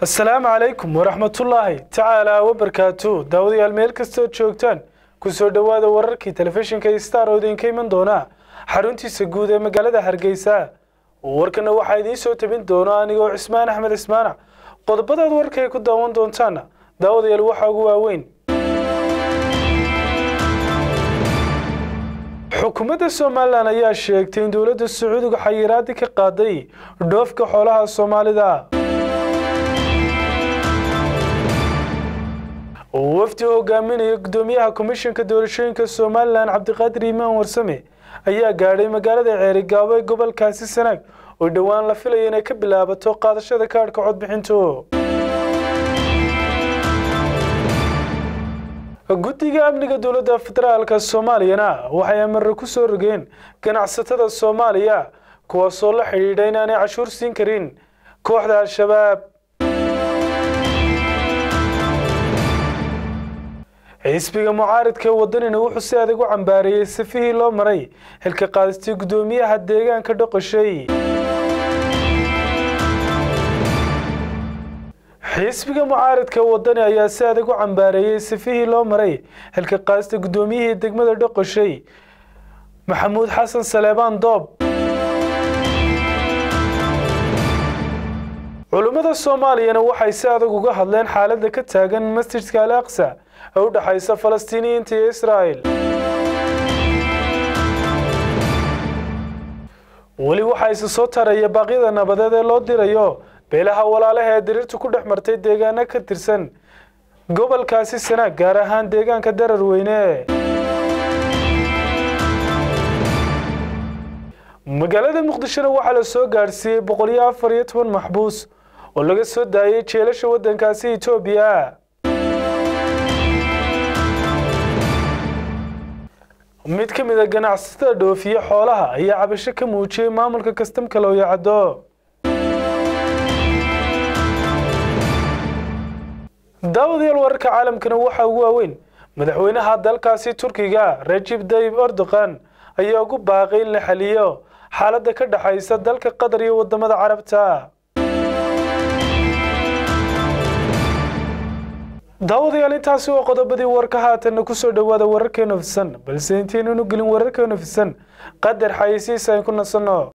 asalaamu calaykum waraxmatullaahi tacaalaa wabarkaatu daawadayaal meel kastood joogtaan kusoo dhowaada wararkii telefishinka star oo idinka iman doona xaruntiisa guud ee magaalada hargeysa warkana waxaa idiin soo tabin doona anigoo cismaan axmed ismaanac qodobadaad warkay ku daawan doontaana daawadayaal waxaa ugu waaweyn xukuumadda somalilan ayaa sheegtay in dowladda sacuudiga xayiraadi ka qaaday dhoofka xoolaha soomaalida wafdi hogaaminaya gudoomiyaha komishanka doorashooyinka somalilan cabdiqaadir imaan warsame ayaa gaadhay magaalada ceerigaabo ee gobolkaasi sanaag oo dhowaan la filaya inay ka bilaabato qaadashada kaadhka codbixintu guddiga amniga dowladda federaalka soomaaliyana waxay amare ku soo rogeen ganacsatada soomaaliya kuwaasoo la xidhiidha inaanay cashuur siin karin kooxda al-shabaab xisbiga mucaaridka wadanina wuxuu si adag u cambaareeyey safihii loo maray xilka qaadistii guddoomiyaha deegaanka dhoqoshay xisbiga mucaaridka wadani ayaa si adag u cambaareeyey safihii loo maray xilka qaadista guddoomiyihii degmada dhoqoshay maxamuud xasan saleebaan doob culummada soomaaliyana waxay si adag uga hadleen xaaladda ka taagan masjidka al aqsa ee u dhexaysa falastiiniyiinta iyo israa'el weli waxaa isa soo taraya baaqyada nabadeed ee loo dirayo beelaha walaalaha ee diriirtu ku dhex martay deegaano ka tirsan gobolkaasi sanaag gaar ahaan deegaanka darar weyne magaalada muqdishona waxaa la soo gaadhsiiyey boqol iyo afar iyo toban maxbuus oo laga soo daayay jeelasha waddankaasi etoobiya mid ka mid a ganacsatada dhoofiye xoolaha ayaa cabasho ka muujiyey maamulka kastamka looyacaddo daawadayaal wararka caalamkana waxaa ugu waaweyn madaxweynaha dalkaasi turkiga rajib dayib erdogan ayaa ugu baaqay in la xaliyo xaaladda ka dhexaysa dalka qatar iyo wadamada carabta daawadayaal intaasi waa qodobadii warka haatanna kusoo dhowaada wararkeenu fisan balse intaynanu gelin wararkeenu fisan qadar xayeysiisa ayn ku nasanno